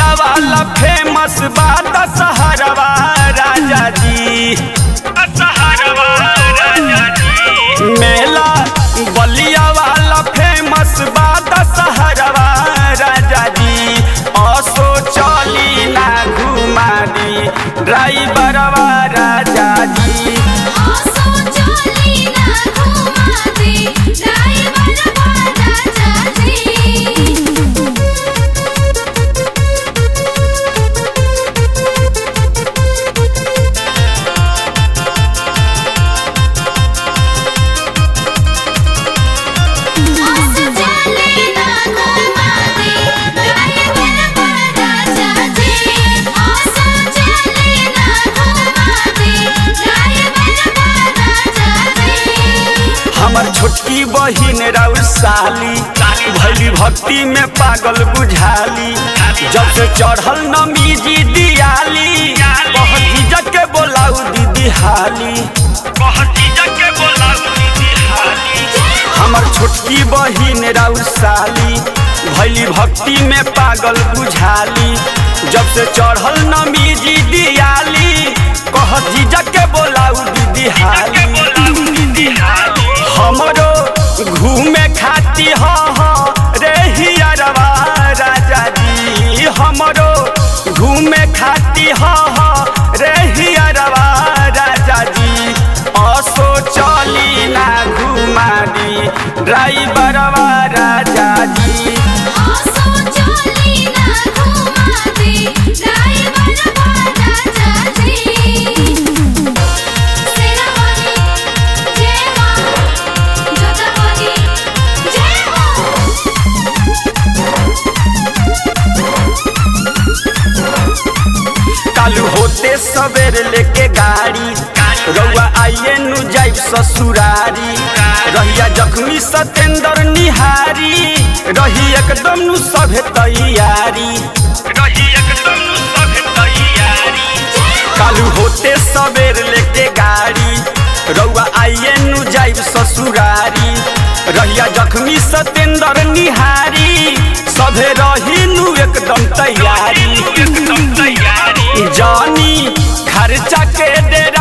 बलिया वाला फेमस बा दशहरवा राजा जी दशहरवा राजा जी मेला बलिया वाला फेमस बा दशहरवा राजा जी असो चली ना घुमा दी ड्राइवरवा राजा जी आसो चली ना घुमा दे ड्राइवर राजा जी आसो चली ना घुमा दे ड्राइवर राजा जी आसो चली ना घुमा दे ड्राइवर राजा जी हमर छोटकी बहिन राउर साली भैली भक्ति में पागल बुझाली जब से चढ़ल नमी जी दियाली बहुत इज्जत के बोलाऊ दीदी हाली बहुत इज्जत के बोलाऊ दीदी हाली हमर छोटकी बहिन राउर साली भैली भक्ति में पागल बुझाली जब से चढ़ल नमी जी दियाली कह झिझक के बोलाऊ दीदी हाली हमरो घूमे खाती ह रे हियरवा राजा जी हमरो घूमे खाती ह रे हियरवा राजा जी असो चली ना घुमा दी ड्राइवरवा राजा जी आसो चली ना घुमा दे ड्राइवर राजा जी सेनापति जय मां जोतापति जय हो कालू होते सवेर लेके गाड़ी रउआ आइए नु जाइब ससुरारी रहिया जख्मी सतेंद्र निहारी रही एकदम नु सभे तैयारी रही एकदम नु सभे तैयारी कालू होते सवेर लेके गाड़ी रउआ आइए नु जाइब ससुरारी रहिया जख्मी सतेंद्र निहारी सभे रही नु एकदम तैयारी एकदम तैयारी जानी खर्चा के दे